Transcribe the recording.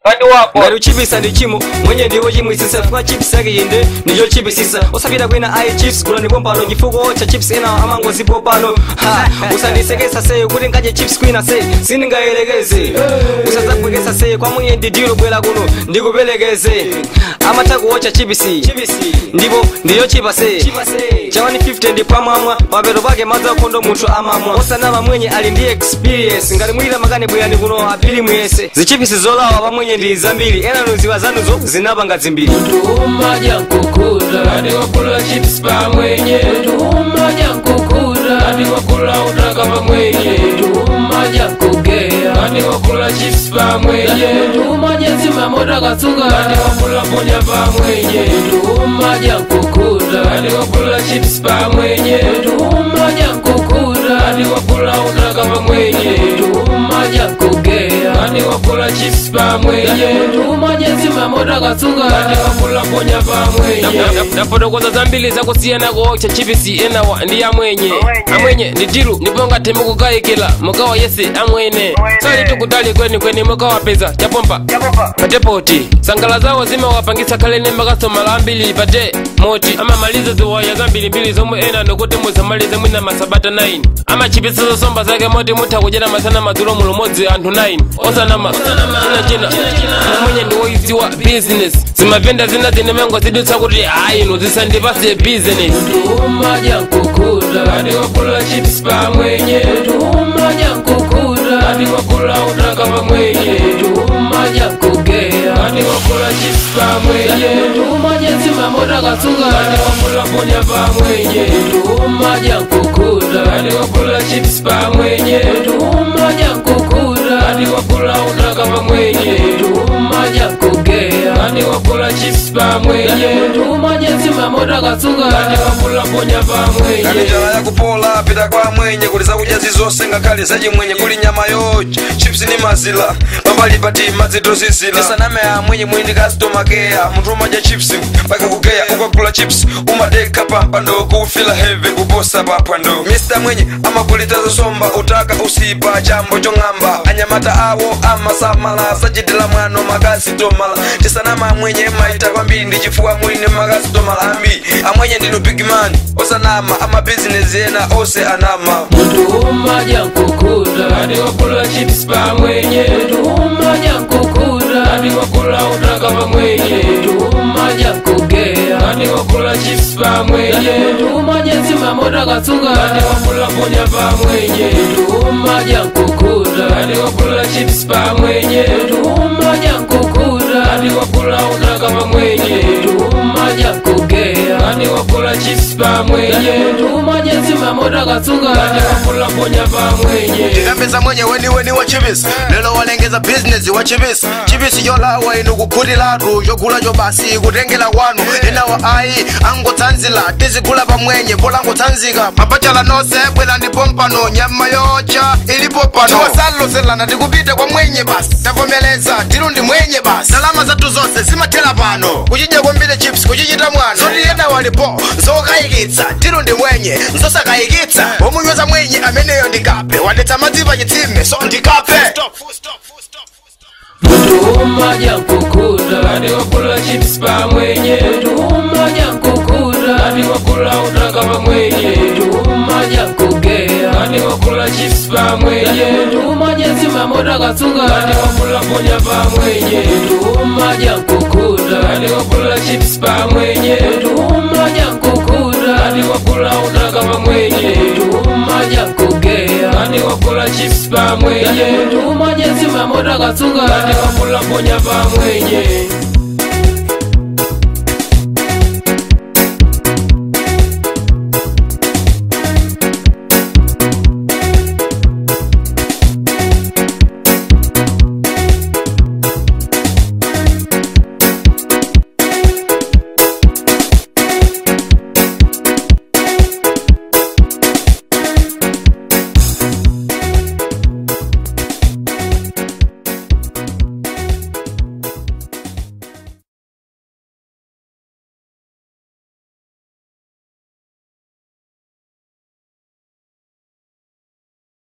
kandi wako ngari uchipisa ndi chimo mwenye ndiwo chimwisisa chifukwa chips yake inde ndicho chipisisa usapita kwina ayi chips gula ndipo pano chifukwa cha chips ena amangozipo pano Ha, usandisekesa seye kuti ngadye chips kwina se sindingayerekeze usadzabwekesa seye kwa mwenye ndidilo bwera kuno ndikupelekeze amatha kuwotcha chipisi ndipo ndiyo chipa se cha 150 ndi pamwamwa mapeto pake madzi akhondo munthu amamwa osanama mwenye ali ndi experience ngati mwilira makani bwerani kuno apiri mwese zichipisi zolawa pamwenye ndi zambiri ena nuziwa zanuzo zinapanga zimbiri Tumaja nkukuta hadi wakula chips pamwenye Tumaja nkukuta hadi wakula utaka pamwenye Tumaja kugea hadi wakula chips pamwenye Tumaja zima moto katsunga hadi wakula ponya pamwenye Tumaja nkukuta hadi wakula chips pamwenye Tumaja nkukuta hadi wakula utaka pamwenye Tumaja kugea hadi wakula chips pamwenye Tumaja zima moto katsunga hadi wakula ponya pamwenye nafotokoza zambiri zakusiyana kuocha chipisi enawa ndi amwenye amwenye ndi dilu ndipo ngati mukukayikira mukawa yese amwene sali tikutali kweni kweni mukawapeza chapompa patepoti sangala zawo zimawapangisa khalene makastomala ambiri pate moti amamaliza ziwaya zambirimbiri zomwe ena nokuti muzamalize mwina masabata 9 amachipisa zosomba zake moti mutha kudyera masana madzulo mulumodzi anthu 9 osanama china china amwenye ndi woiziwa business zimavenda zina zine mengo zidutsa kuti ayinu zisandipase business tumaja nkukuta hadi wakula chips pamwenye tumaja nkukuta hadi wakula utaka pamwenye tumaja kugea hadi wakula chips pamwenye tumaja zima moto katsunga hadi wakula ponya pamwenye tumaja nkukuta hadi wakula chips pamwenye tumaja nkukuta hadi wakula utaka pamwenye tumaja kugea hadi wakula chips pamwenye tumaja zima moto katsunga hadi wakula ponya pamwenye kani njala yakupola pita kwa mwenye kuli zakudya zizonse ngakhale zachimwenye kuli nyama yochi chips ni mazila pambali pati madzi tozizila isaname ya mwenye mwindi kasitomakeya munthu umadya chips mpaka kukeya ukagula chips umadeka pampando kufila heve kuposa papando mr mwenye amakulita zosomba utaka usipa chambo chong'amba anyamata awo amasamala sachitila mwano makasitomala tisanama amwenye maita kwambiri ndi chifukwa mwini makasitomala ambiri amwenye ndinu bigman osanama amabizinesi ena ose anama muntu umaja nkukuta hadi wakula chips pamwenye muntu umaja nkukuta hadi wakula utaka pamwenye muntu umaja kugea hadi wakula chips pamwenye muntu umaja zima moto katsunga hadi wakula ponya pamwenye muntu umaja nkukuta hadi wakula chips pamwenye muntu umaja nkukuta hadi wakula utaka pamwenye muntu umaja kugea hadi wakula chips pamwenye muntu umaja zima moto katsunga hadi wakula ponya pamwenye tikapeza mwenye weniweni wa chipisi lero walengeza bizinesi wa chipisi chipisi yolawa inu kukhulilatu chogula chobasi kutengela kwanu enawa ayi angotsanzila tizigula pamwenye polangotsanzika mapachala nonse bwera ndipo mpano nyama yocha ilipo pano tiwasaloselana tikupita kwa mwenye basi tavomeleza tilu ndi mwenye basi ndalama zathu zonse zimathera pano kuchidya kwambiri chips kuchichita mwana zoti ena walipo zokayikitsa tilu ndi mwenye nzosakayikitsa womunyoza mwenye ameneyo ndikape wadetsa madzi pa chitsime so ndikape muntu umaja nkukuta hadi wakula chips pamwenye muntu umaja nkukuta hadi wakula utaka pamwenye muntu umaja kugea hadi wakula chips pamwenye muntu umaja zima moto katsunga hadi wakula ponya pamwenye muntu umaja nkukuta hadi wakula chips pamwenye muntu umaja nkukuta hadi wakula utaka pamwenye muntu umaja kugea hadi wakula chips pamwenye muntu umaja zima moto katsunga hadi wakula ponya pamwenye